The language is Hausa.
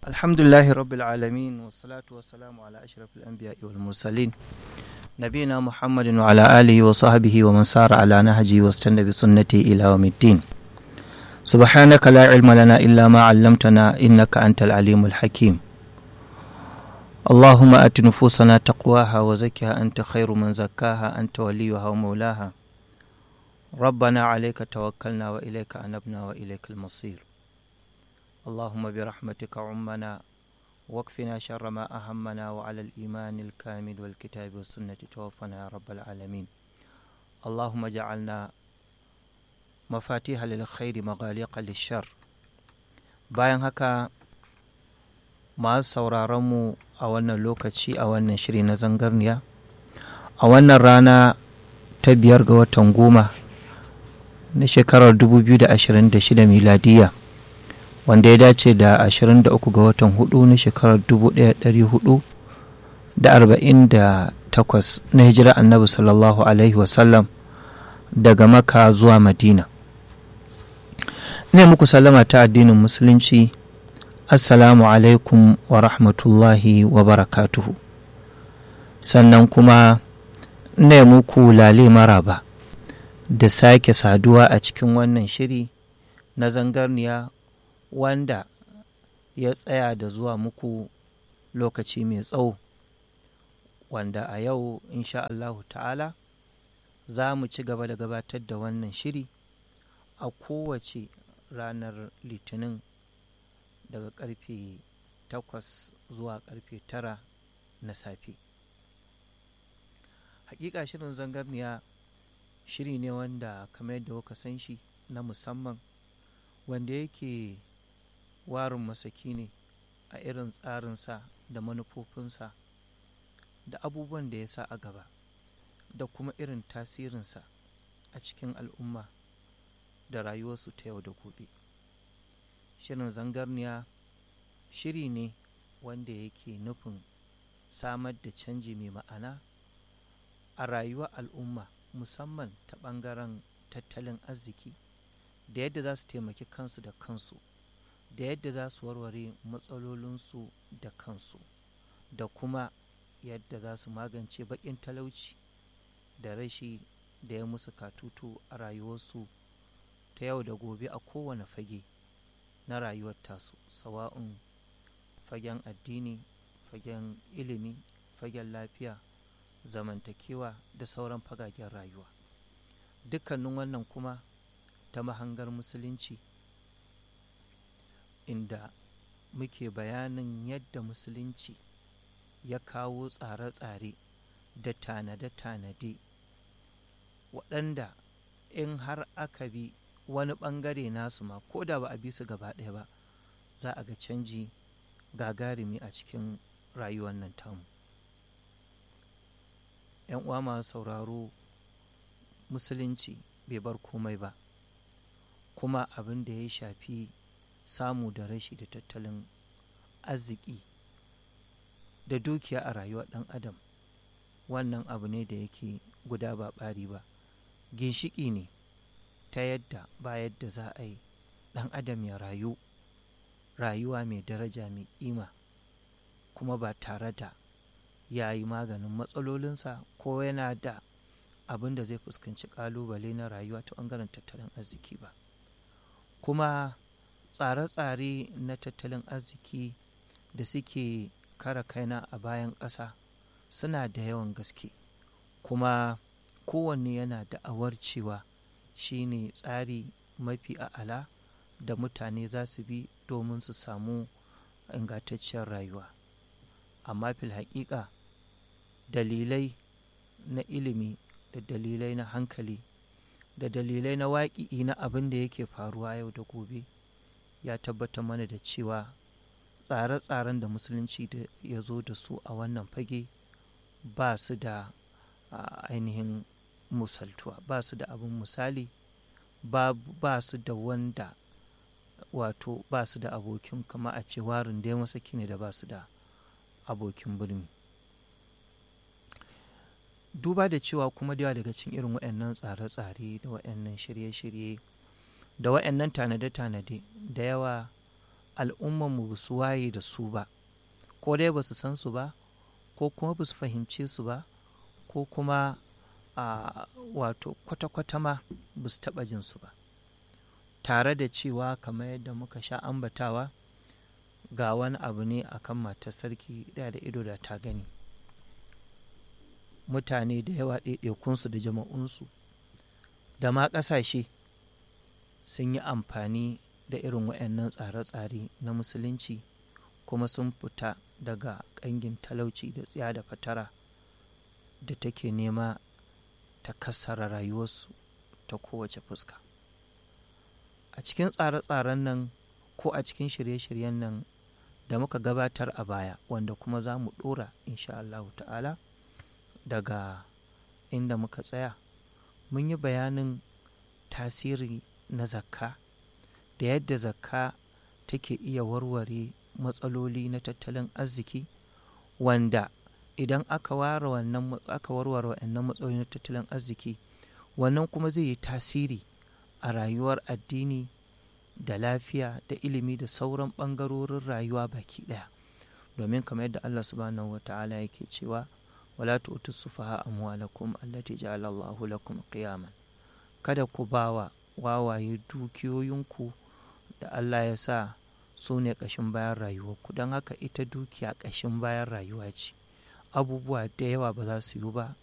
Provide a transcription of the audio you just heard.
الحمد لله رب العالمين والصلاة والسلام على أشرف الأنبياء والمرسلين نبينا محمد وعلى آله وصحبه ومن سار على نهجه واستنى بسنته إلى يوم الدين سبحانك لا علم لنا إلا ما علمتنا إنك أنت العليم الحكيم اللهم أت نفوسنا تقواها وزكها أنت خير من زكاها أنت وليها ومولاها ربنا عليك توكلنا وإليك أنبنا وإليك المصير اللهم برحمتك عمنا واكفنا شر ما أهمنا وعلى الإيمان الكامل والكتاب والسنة توفنا يا رب العالمين اللهم جعلنا مفاتيح للخير مغاليق للشر bayan haka masu sauraronmu a wannan lokaci a wannan shiri na zangarniya a wannan rana ta biyar ga watan goma na shekarar 2026 miladiya wanda ya dace da 23 ga watan hudu na shekarar 1448 na hijira annabi sallallahu alaihi wasallam daga maka zuwa madina ne muku sallama ta addinin musulunci assalamu alaikum wa rahmatullahi wa barakatuhu sannan kuma ne muku lale maraba da sake saduwa a cikin wannan shiri na zangarniya wanda ya tsaya da zuwa muku lokaci mai tsawo wanda a yau insha Allahu ta'ala za mu ci gaba da gabatar da wannan shiri a kowace ranar litinin daga karfe takwas zuwa karfe tara na safe hakika shirin zangarniya shiri ne wanda kamar yadda kuka san shi na musamman wanda yake warin masaki ne a irin tsarinsa da manufofinsa da abubuwan da ya sa a gaba da kuma irin tasirinsa a cikin al'umma da rayuwarsu ta yau da gobe shirin zangarniya shiri ne wanda yake nufin samar da canji mai ma'ana a rayuwar al'umma musamman ta ɓangaren tattalin arziki da yadda za su taimaki kansu da kansu da yadda za su warware matsalolinsu da kansu da kuma yadda za su magance baƙin talauci da rashi da ya musu katutu a rayuwarsu ta yau da gobe a kowane fage na rayuwar tasu sawa'un fagen addini fagen ilimi fagen lafiya zamantakewa da sauran fagagen rayuwa dukkanin wannan kuma ta mahangar musulunci inda muke bayanin yadda musulunci ya kawo tsare-tsare da tanade-tanade waɗanda in har aka bi wani ɓangare nasu ma ko da ba a bi su gaba ɗaya ba za a ga canji gagarumi a cikin rayuwar nan tamu ‘yan uwa masu sauraro musulunci bai bar komai ba kuma abin da ya shafi samu da rashi da tattalin arziki da dukiya a rayuwar ɗan adam wannan abu ne da yake guda ba ɓari ba ginshiki ne ta yadda ba yadda za a yi ɗan adam ya rayu rayuwa mai daraja mai ƙima kuma ba tare da ya yi maganin matsalolinsa ko yana da abin da zai fuskanci ƙalubale na rayuwa ta ɓangaren tattalin arziki ba kuma tsare-tsare na tattalin arziki da suke kara kaina a bayan ƙasa suna da yawan gaske kuma kowanne yana da'awar cewa shi ne tsari mafi a'ala da mutane za su bi domin su samu ingantacciyar rayuwa amma fil haƙiƙa dalilai na ilimi da dalilai na hankali da dalilai na waƙi'i na abin da yake faruwa yau da gobe ya tabbatar mana da cewa tsare-tsaren da musulunci da ya zo da su a wannan fage ba su da ainihin musaltuwa ba su da abin misali ba su da wanda wato ba su da abokin kama a ce warin da ya masaki ne da ba su da abokin birni duba da cewa kuma da daga cikin irin waɗannan tsare-tsare da waɗannan shirye-shirye da waɗannan tanade-tanade da yawa al'ummanmu ba su waye da su ba ko dai ba su san su ba ko kuma ba su fahimce su ba ko kuma a wato kwata-kwata ma ba su taɓa jin su ba tare da cewa kamar yadda muka sha ambatawa ga wani abu ne akan matar sarki da da ido da ta gani mutane da yawa ɗaiɗaikunsu da jama'unsu da ma ƙasashe sun yi amfani da irin waɗannan tsare-tsare na musulunci kuma sun fita daga ƙangin talauci da tsiya da fatara da take nema ta kassara rayuwarsu ta kowace fuska a cikin tsare-tsaren nan ko a cikin shirye-shiryen nan da muka gabatar a baya wanda kuma za mu ɗora insha Allah ta'ala daga inda muka tsaya mun yi bayanin tasiri na zakka da yadda zakka take iya warware matsaloli na tattalin arziki wanda idan aka ware wannan aka warware wannan matsaloli na tattalin arziki wannan kuma zai yi tasiri a rayuwar addini da lafiya da ilimi da sauran ɓangarorin rayuwa baki ɗaya domin kamar yadda Allah subhanahu wa ta'ala yake cewa wala tu'tu sufaha amwalakum allati ja'ala Allahu lakum qiyaman kada ku bawa wawaye dukiyoyinku da Allah ya sa su ne ƙashin bayan rayuwarku don haka ita dukiya ƙashin bayan rayuwa ce abubuwa da yawa ba za su yi ba